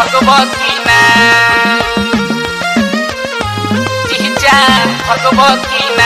भगवती ना जीजा भगवती ना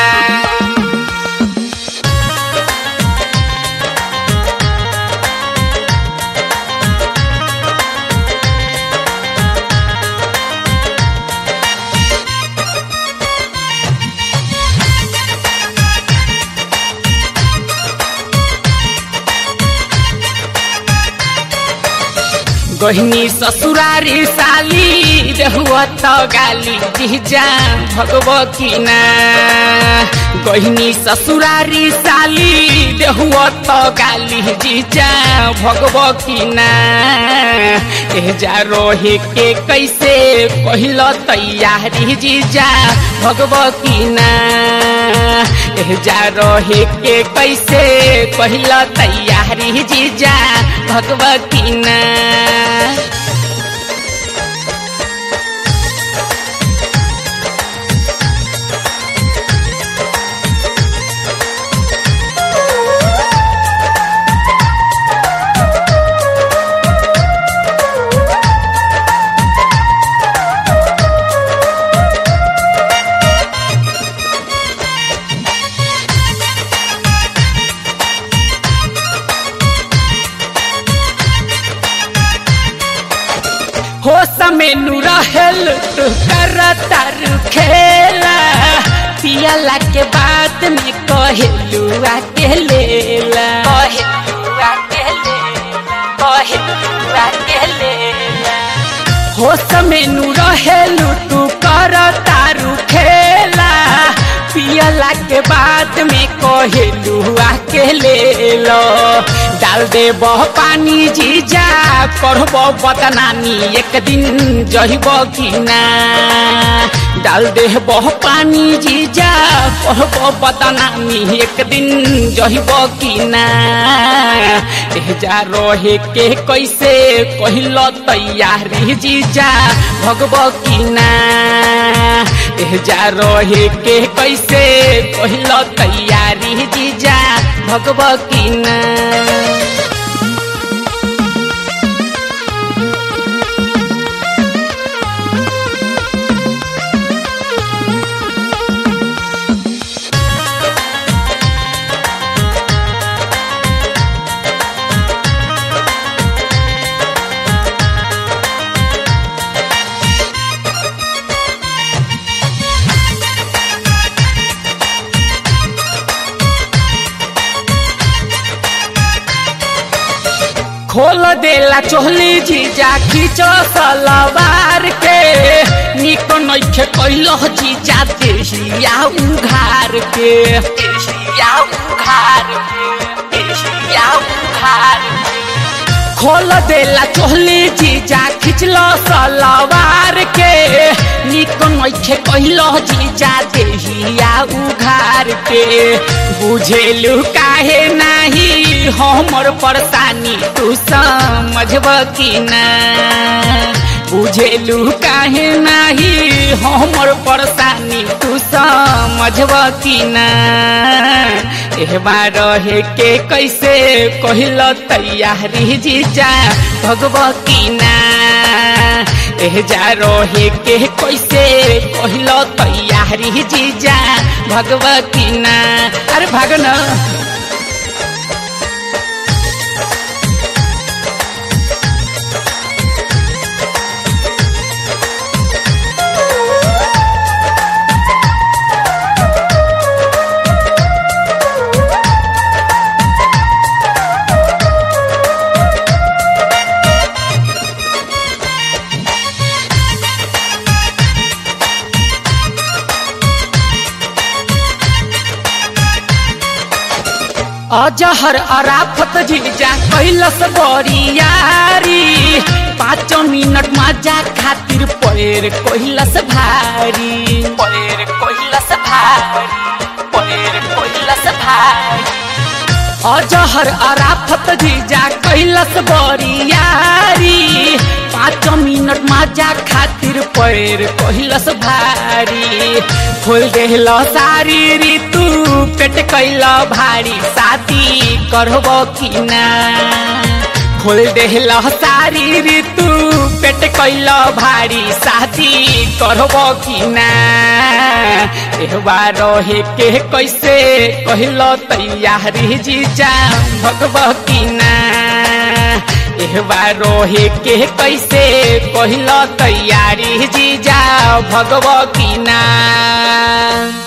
गहिनी ससुरारी साली रहुआ त गाली जिजा भगवती ना गहिनी ससुरारी साली रहुआ त गाली जिजा भगवती ना एजा रोहे के कैसे कहिल तैयारी जिजा भगवती ना एजा रोहे के कैसे कहिल तैयारी जिजा भगवती ना हो समेनु रहेल तू कर तारू खेला पियला के बाद में कहेलुआ के लेला कहेलुआ के लेला कहेलुआ के लेला हो समेनु रहेलु तू कर तारू खेला पियला के बाद में कहेलुआ के लेलो डाल दे बह पानी जीजा करब बदनामी एक दिन जहिब कि ना डाल दे बह पानी जीजा करब बदनामी एक दिन जहिब कि ना एजा रहे के कैसे कहिल तैयारी जीजा भगब कि ना एजा रहे के कैसे कहिल तैयारी जीजा भगब कि ना खोल देला चोहली जीजा खींचो सलवार के निको नइखे कैलो जीजा देहिया उघार के देहिया उघार के देहिया उघार के खोल देला चोहली जीजा खिचलो सलवार के निको नइखे कैलो जीजा देहिया उघार के बुझेलु काहे नाही हमर परेशानी तू समझब कि ना बुझेलु काहे नाही हमर परेशानी तू समझब कि ना एहबा रहे के कैसे कहिल तैयारी जीजा भगब कि ना एहजा रहे के कैसे कहिल तैयारी जीजा भगब कि ना अरे भाग ना अजहर अराफत जीजा कैलस बरियारी पाँच मिनट मजा खातिर पैर कैलस भारी पैर कैलस भारी पैर कैलस भारी अजहर अराफत जीजा कैलस बरियारी पाँच मिनट मजा खातिर पैर कैलस भारी खोल देहल सारी ऋतु पेट कैल भारी साथी करब कि ना खोल देहल सारी ऋतु पेट कैल भारी शादी करब कि ना एहबा रहे के कैसे कहल तैयारी जीजा भगब कि ना एहबा रहे के कैसे कहल तैयारी जीजा भगब कि ना